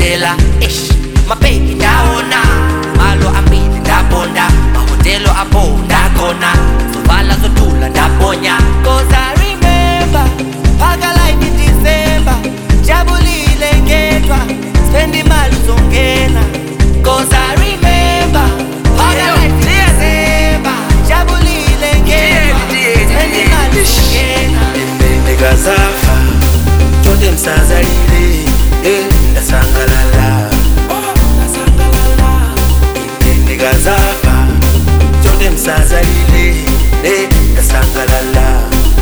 ndayendela ish mabebi ndawona malo ambili ndabonda mahotelo apho ndakhona zovala zotula ndabonya cause i remember phaka life in december jabulile ngedwa spend imali uzongena cause i remember phaka life in december jabulile ngedwa spend imali uzongena ndikazafa tonde msazalile eh, ndasangalala Ine ndikazafa tonde msazalile eh, ndasangalala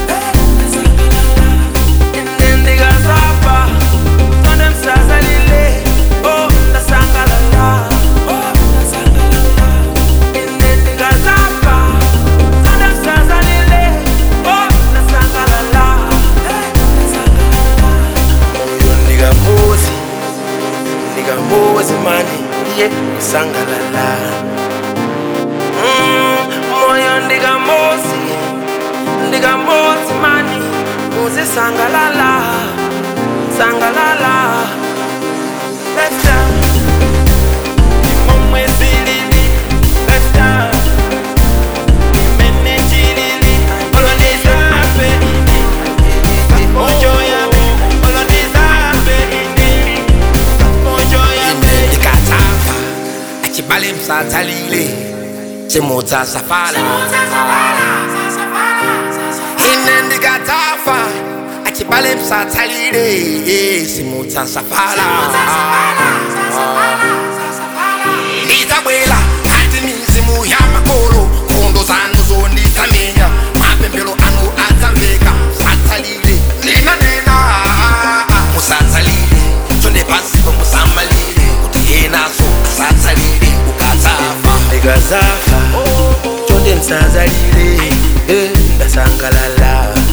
Ine ndikazafa tonde msazalile oh, ndasangalala Ine ndikazafa tonde msazalile oh, ndasangalala moyo ndikamuzi ndikamuzi mani iye sangalala Mm, moyo ndikamuzi ndikamuzi mani muzi sangalala sangalala Let's dance. Imomwe zilili. Let's dance. Imene chilili. Olondiza ape ini. Mojo yabe. Olondiza ape ini. Mojo yabe. ndikatsafa achibale msatsalile chimutsa safala ine ndikatsafa achibale msatsalile simutsa safala ndidzabwela ngati mizimu ya makolo nkhondo zanu zondisamenya mapemphero anu adzamveka msatsalile ndinanena musatsalile chonde pasipo musamalire kuti enaso asatsalire ukatsafa ndikazafa tonde msazalile eh, ndasangalala